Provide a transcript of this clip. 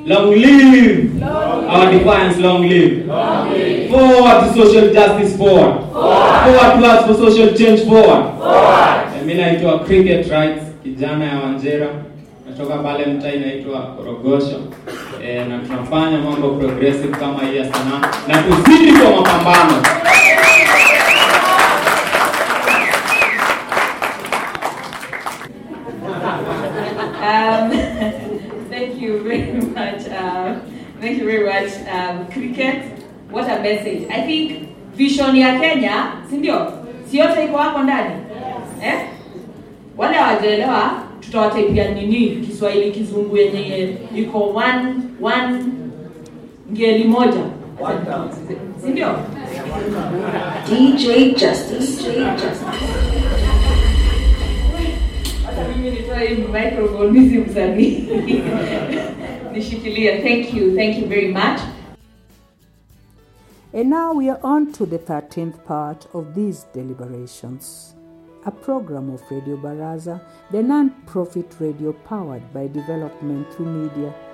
Long live. Our defiance, long live. Forward to social justice, forward. Forward towards for social change, forward. Eh, Mimi naitwa Cricket Rights, kijana ya Wanjera. Natoka pale mtaa inaitwa Korogosho. Eh, na tunafanya mambo progressive kama hii ya sanaa na tuzidi kwa mapambano. Um, thank you very much. Uh, thank you very much, um, Cricket. What a message. I think vision ya Kenya, si ndio? Si yote iko hapo ndani? Eh? Wale hawajaelewa tutawataipia nini Kiswahili kizungu yenye iko one one ngeli moja. Si ndio? DJ Justice. DJ Justice. Hata mimi nitoe hii microphone mimi si msanii. Nishikilie. Thank you. Thank you very much. And now we are on to the 13th part of these deliberations. A program of Radio Baraza, the non profit radio powered by development through media